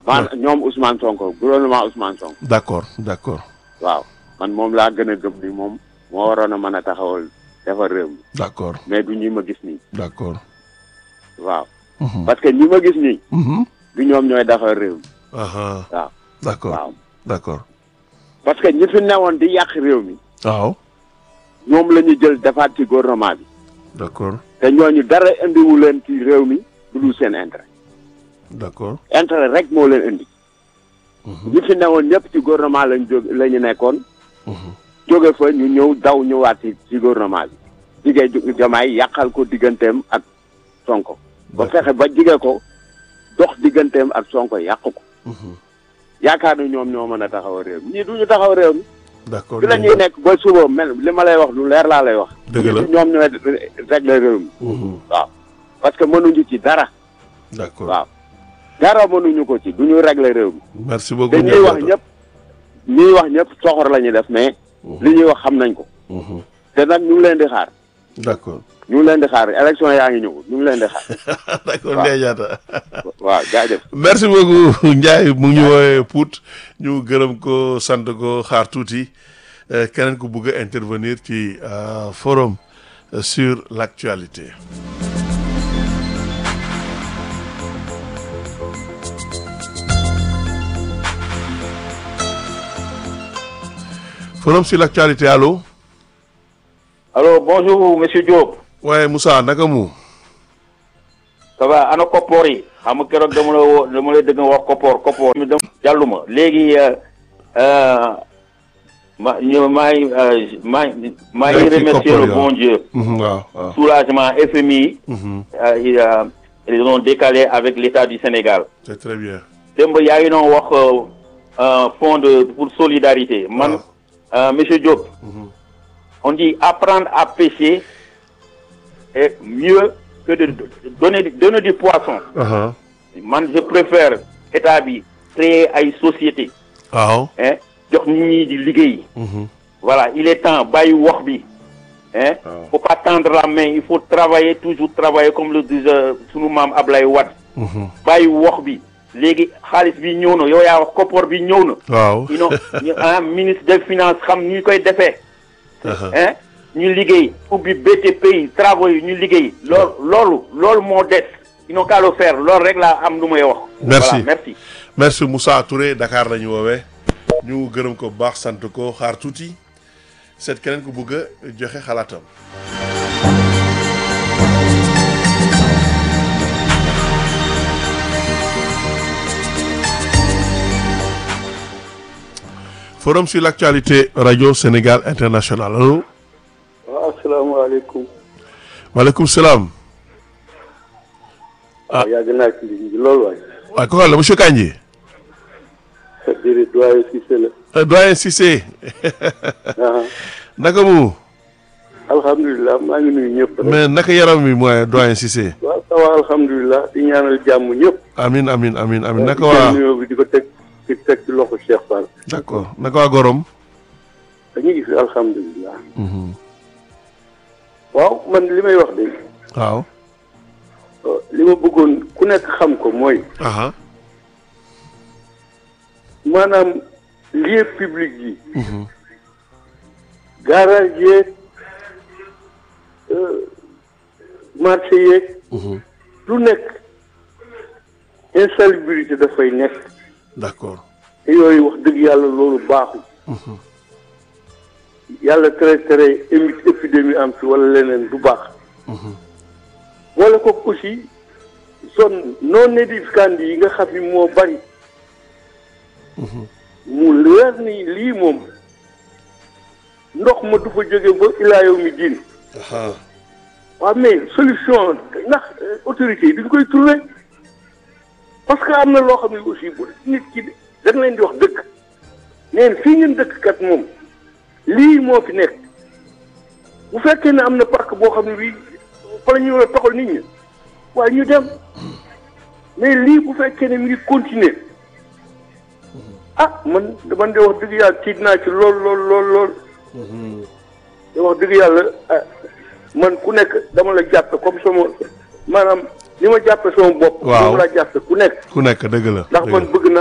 maanaam ñoom Ousmane Sonko gouvernement Ousmane Sonko d'accord d'accord waaw man moom laa gën a gëm ni moom moo waroon a mën a taxawal defar réew mi d'accord mais du ñi ma gis nii d'accord. waaw Mhm. parce que ñi ma gis nii Mhm. du ñoom ñooy defar réew mi Aha. waaw d'accord waaw d'accord. parce que ñi fi newoon di yàq réew mi waaw ñoom la ñu jël defaat ci gouvernement bi d'accord te ñooñu dara indiwu leen ci réew mi du dul seen intérêt d'accord. intérêt rek moo leen indi ñi fi newoon ñëpp ci gouvernement lañ jóg la ñu nekkoon Mhm. jóge fa ñu ñëw daw ñëwaat ci ci gouvernement bi jigee ju- jamaay yàqal ko digganteem ak sonko ba fexe ba jige ko dox digganteem ak sonko yàq ko Mhm. yaakaar na ñoom ñoo mën a taxaw réew mi ñii du ñu taxaw réew mi d'accord. fi la ñuy nekk ba suba mel li ma lay wax lu leer laa lay wax Dëgg la. ñii du ñoom ñooy régler réew mi Mhm. waaw parce que mënuñu ci dara d'accord. waaw dara mënuñu ko ci du ñu régler réew mi merci beaucoup. te ñuy wax Ndiaye ñëpp ñuy wax ñëpp soxor la ñuy def mais Mhm. li ñuy wax xam nañ ko Mhm. te nag ñu ngi leen di xaar d'accord. ñu ngi leen di xaar élection yaa ngi ñëw ñu ngi leen di xaar d'accord waaw. Ndiaye Diatta. waaw jaajëf merci beaucoup Ndiaye mu ngi ñu woowee Pout ñu gërëm ko sant ko xaar tuuti euh, keneen ku bugg a intervenir ci euh, forum euh, sur l'actualité. forum sur l'actualité allo. Alors bonjour monsieur Diop waaye Moussa naka mu. ça va ana koppoor yi xam nga keroog dama la woo dama la dëgg nga wax koppoor koppoor mi dem jàlluma léegi euh, euh, ma ñu maa ngi euh, maa ngi maa ngi Rek ci remercier koppoor le yi, bon Dieu Mhm, waaw waaw. soulagement FMI Mhm, euh, ils, euh, ils ont décalé avec l'État du Sénégal c'est très bien. démb yaa ngi doon wax euh, euh, fonds de pour solidarité man euh, monsieur Diop Mhm. on dit apprendre à pêcher est mieux que de donner donner du poisson Aha. man je préfère état bi créer ay société waaw. hein jox nit ñi di liggéey Mhm, voilà il est temps bàyyi wax bi hein waaw. faut pas tendre la main il faut travailler toujours travailler comme le disait sunu maam Ablaye Wade Mhm, bàyyi wax bi léegi xaalis bi ñëw na yow yaa wax koppoor bi ñëw na waaw. you know ñu un ministre des finances xam ñu koy defee Aha. hein ñu liggéey ubbi BTP yi travaux yi ñu liggéey loolu loolu loolu moo des ils n'ont qu'à le faire loolu rek laa am lu may wax Merci. voilà merci merci Moussa Touré Dakar la ñu woowee ñu gërëm ko bu baax sant ko xaar tuuti seet keneen ku bëgg a joxe xalaatam. forum sur l'actualité radio Sénégal international allo. waaw asalaamaaleykum. maaleykum salaam. Ah. waaw yàgg naa ci ligne bi loolu waay. waaye kooku la monsieur Kandji. déedéet doyen Cissé la. Euh, doyen Cissé. ah naka mu. alhamdulilah maa ngi nuyu ñëpp rek. mais naka yaram mi mooy doyen Cissé. waaw ça va alhamdulilah di ñaanal jàmm ñëpp. amin amin amin amin naka di jël waa nuyoo bi di ko teg di teg ci loxo Cheikh Fall. d'accord naka waa Gorom. dañuy gis alhamdulilah. Mhm. waaw man li may wax de waaw. euh, li ma bëggoon ku nekk xam ko mooy aha maanaam lieu public yi. Mhm. garage yeeg euh, marché yeeg. Mhm. lu nekk insalubrité dafay nekk. d'accord. te yooyu wax dëgg yàlla loolu baaxul. Mhm. yàlla tere tere émi épidémie am fi wala leneen du baax. Mhm. wala ko aussi zone non aedificandi yi nga xam ni moo bari. Mhm. mu leer ni lii moom ndox ma du fa jóge ba ilaa yow mi diin. aha waaw mais solution ndax euh, autorités yi duñ koy trouver parce que am na loo xam ne aussi bu nit ki dañ leen di wax dëgg neen fii ngeen dëkk kat moom lii moo fi nekk bu fekkee ne am na parc boo xam ne bii fa la ñu war a toxal nit ñi waaye ñu dem mais lii bu fekkee ne mi ngi continuer ah man man de wax dëgg yàlla tiit naa ci lool lool lool lool Mhm. te wax dëgg yàlla ah man ku nekk dama la jàppe comme sama maanaam ni ma jàppe sama bopp Waaw. moom laa jàppe ku nekk ku nekk dëgg la ndax dëgg man la. bëgg